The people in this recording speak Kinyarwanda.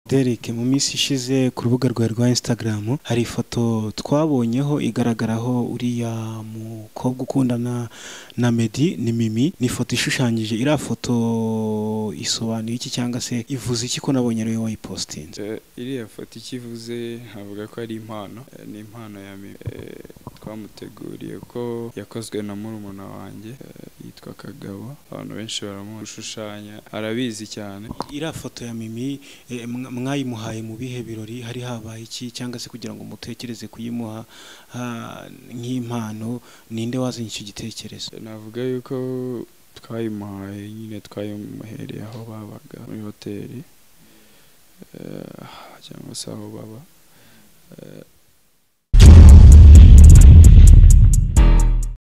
Derek mu minsi ishize ku rubuga rwawe rwa Instagram hari ifoto twabonyeho igaragaraho uriya mukobwa ukundana na Meddy ni Mimi ni ifoto ishushanyije iriya foto isobanuye iki cyangwa se ivuze iki ko nabonye ariwe wayipositinze Eh, iriya foto icyo ivuze avuga ko ari impano Eh, ni impano ya Mimi Eh, twamuteguriye ko yakozwe na murumuna wanjye eh, yitwa Kagabo abantu benshi baramushushanya arabizi cyane iriya foto ya Mimi eh, mwa- mwayimuhaye mu bihe birori hari habaye iki cyangwa se kugira ngo mutekereze kuyimuha ah, nk'impano ninde wazanye icyo gitekerezo Eh, navuga yuko twayimuhaye nyine twayimuhereye aho babaga muri hoteli eh, cyangwa se aho baba Eh,